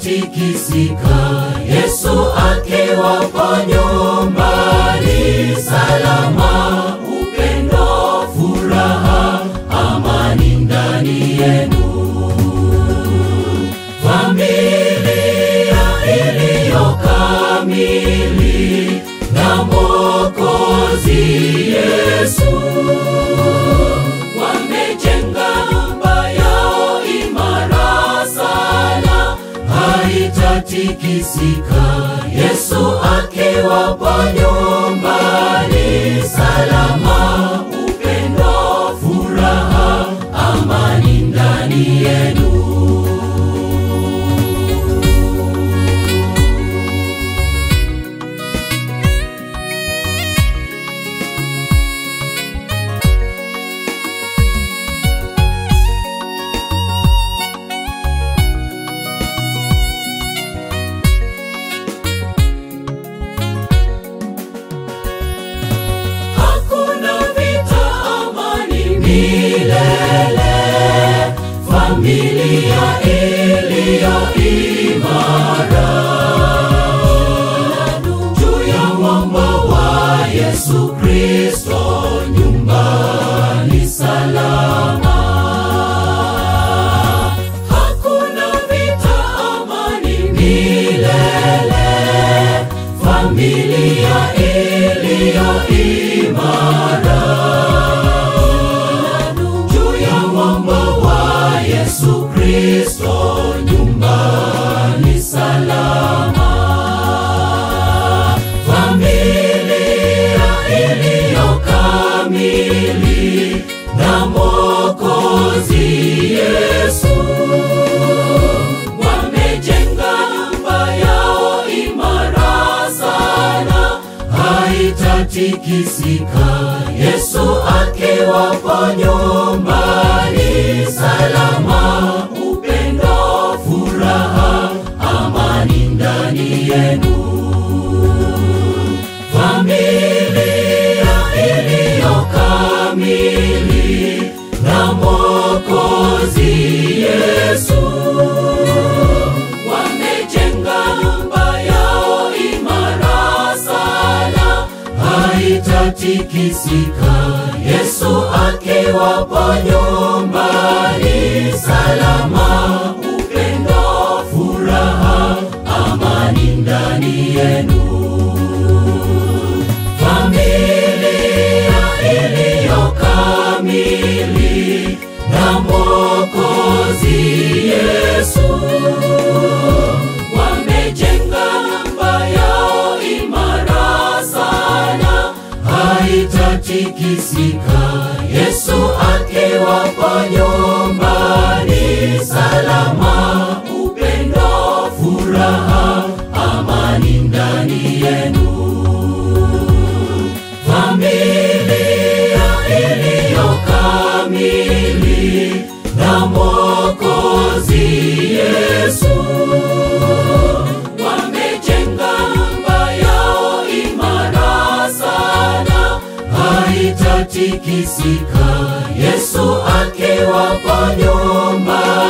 haitatikisika. Yesu akiwapo nyumbani salama, upendo, furaha, amani ndani yenu. Familia iliyo kamili na Mwokozi Yesu wamejenga nyumba yao imara sana, haitatikisika. Yesu akiwapo nyumbani salama, upendo, furaha, amani ndani yenu. Hakuna vita, amani milele. Familia iliyo imara juu ya mwamba wa Yesu Kristo, nyumbani salama. Hakuna vita, amani milele. Familia iliyo imara juu ya mwamba wa Yesu Kristo, nyumbani salama. Familia iliyo kamili na Mwokozi Yesu wamejenga nyumba yao imara sana, haitatikisika. Yesu akiwapo nyumbani salama, upendo, furaha, amani ndani yenu. Familia iliyo kamili na Mwokozi Yesu wamejenga nyumba yao imara sana, haitatikisika. Yesu akiwapo nyumbani salama, upendo, furaha, amani ndani yenu. Familia iliyo kamili na Mwokozi Yesu wamejenga nyumba yao imara sana, haitatikisika. Yesu akiwapo nyumbani salama, upendo, furaha, amani ndani yenu. Familia iliyo kamili na Mwokozi Yesu wamejenga nyumba yao imara sana, haitatikisika. Yesu akiwapo nyumbani